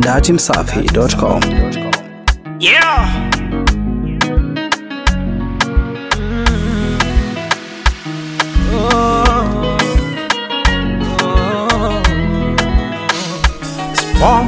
datimsafi.com. Yeah. Oh. Oh. Spawn.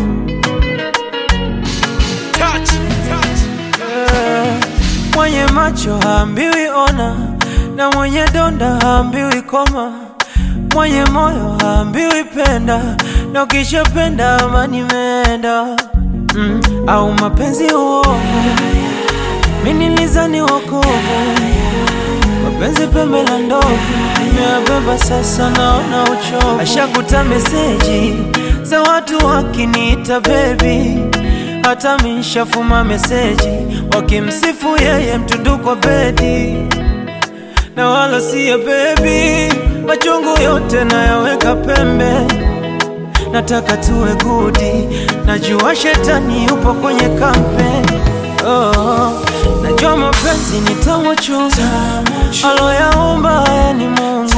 Touch. Touch. Eh, Mwenye macho haambiwi ona, na mwenye donda haambiwi koma, mwenye moyo haambiwi penda, na ukishapenda amani imeenda. Mm, au mapenzi uovu, mimi nilizani wokovu, mapenzi pembe la ndovu, nimeyabeba sasa, naona uchovu. Ashakuta meseji za watu wakiniita baby hata mishafuma meseji wakimsifu yeye mtundu kwa bedi na wala siye bebi, machungu yote nayaweka pembe, nataka tuwe gudi, najua shetani yupo kwenye kampe oh, najua mapenzi ni tamu chungu, aloyaumba haya ni Mungu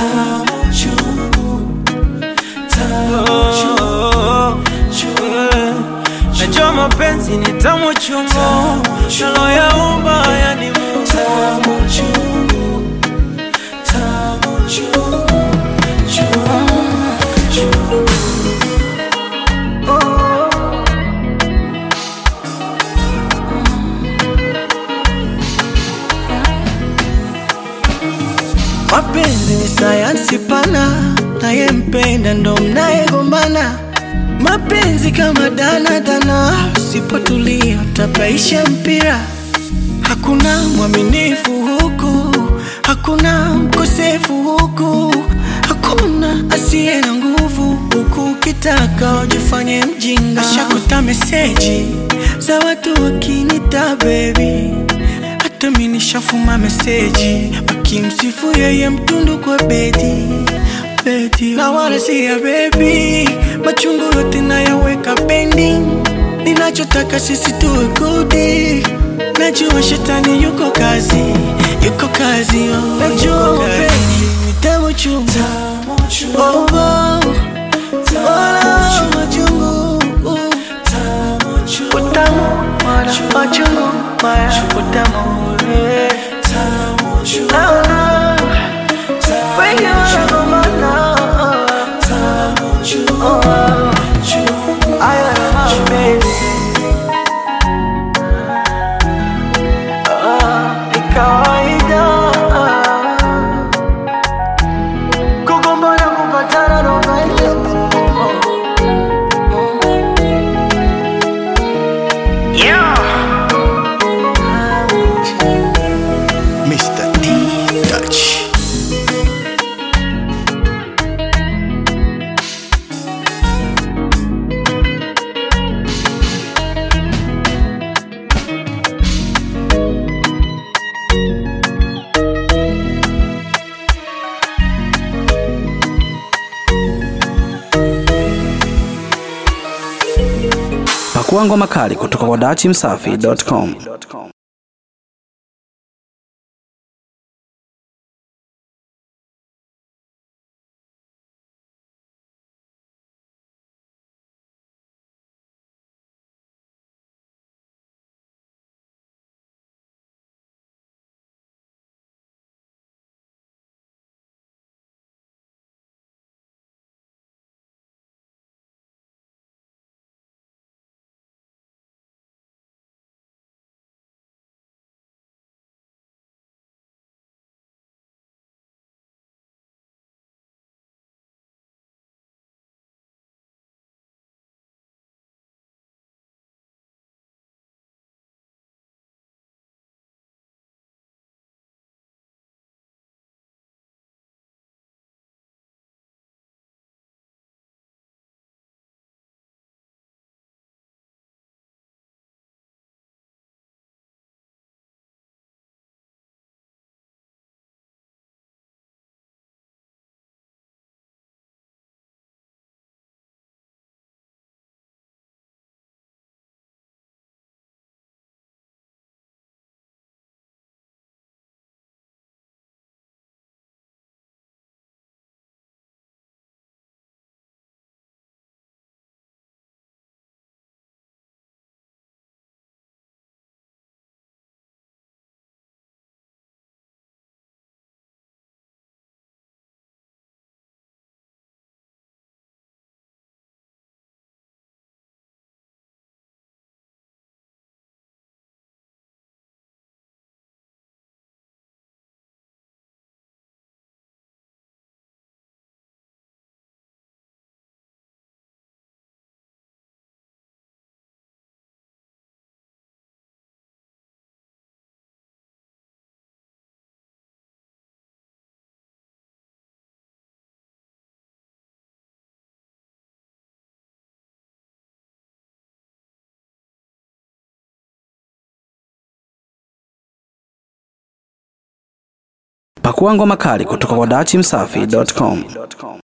Oh, eh. Najua mapenzi ni tamu chungu, aloyaumba haya ni Mungu Mapenzi ni sayansi pana, nayempenda ndo mnayegombana. Mapenzi kama danadana, usipotulia utapaisha mpira. Hakuna mwaminifu huku, hakuna mkosefu huku, hakuna asiye na nguvu huku. Ukitaka ujifanye mjinga, ashakuta meseji za watu wakinita baby hata mi nishafuma meseji wakimsifu yeye mtundu kwa bedi bedi, na wala si ya bebi, machungu yote nayaweka pending. Ninachotaka sisi tuwe gudi, najua shetani yuko kazi, yuko kazi oh, najua mapenzi ni tamu chungu oh, oh, wala machungu utamu wala machungu maya utamu eh. Naona wengi wanagombana. Oh, haya ni mapenzi. Ah, ni kawaida. Kugombana, kupatana ndo maisha. Yeah. Mr. D. Touch. Pakua ngoma kali kutoka kwa datimsafi.com. Pakua ngoma kali kutoka kwa dachimsafi.com.